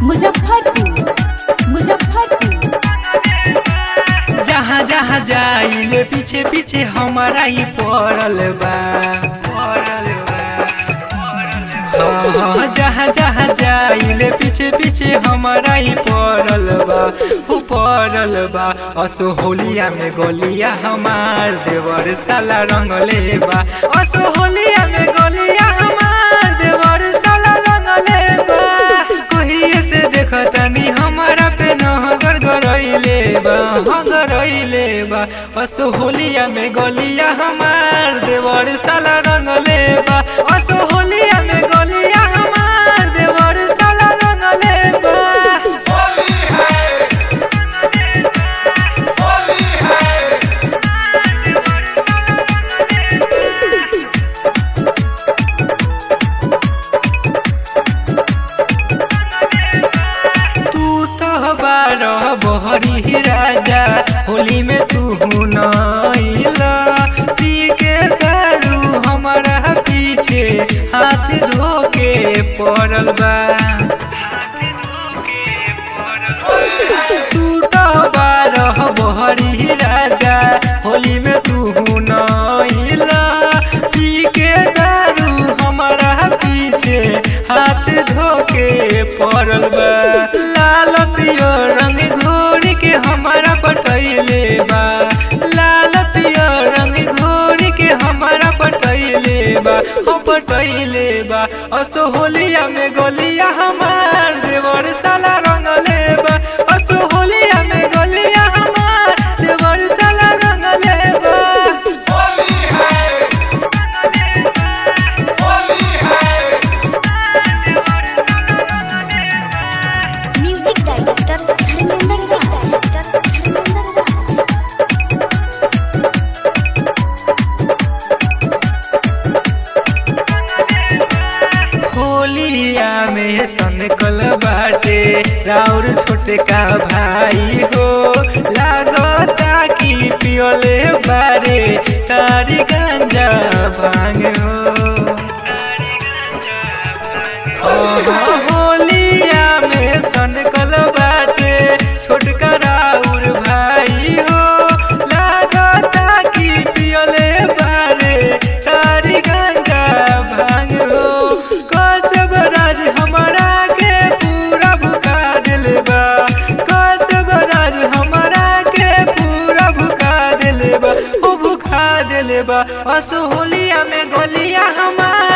मुजफ्फरपुर मुजफ्फरपुर जहाँ जहाँ जाइले पीछे पीछे हमारा ही पड़ल बा पड़ल बा हाँ हाँ जहाँ जहाँ जाइले पीछे पीछे हमारा ही पड़ल बा हो पड़ल बा असो होलिया में गोलिया हमार देवर साला रंगले बा असो होलिया में गोलिया हमार देवर साला रंगले बा कहिए से देखतनी हमारा पे नहगर गरइले बा हाँ गरइले बा असो होलिया में गोलिया हमार देवर साला रंगले बा असो होलिया में गोलिया हमार देवर साला रंगले बा होली है होली है तू तो बारह बहरी राजा होली में तू नइला पी के दारू हमारा पीछे हाथ धो के पड़ल बा तू तो बारह बहरी राजा होली में तू नइला पी के दारू हमारा पीछे हाथ धो के पड़ल बा लाल पियो रंग घोर के हमारा पटैले बा लाल पियो रंग घोर के हमारा पटैले बा हो पटैले बा असो होलिया में गोलिया हमार देवर साला रंगले बा असो होलिया में गोलिया हमार देवर साला रंगले बा होली है होली है म्यूजिक डायरेक्टर धर्मेंद्र राज धर्मेंद्र राज होलिया में सनकल बाटे राउर छोटे का भाई हो लागता कि पियोले बारे तारी गंजा भांग हो ओहो, होलिया में सनकल बाटे छोटका राउर भाई हो लागता कि पियोले बारे तारी गंगा भांग हो कसब राज हमारा के पूरा भुका दिल बा कसब राज हमारा के पूरा भुका दिल बा ओ भुका दिल बा असो होलिया में गोलिया हमार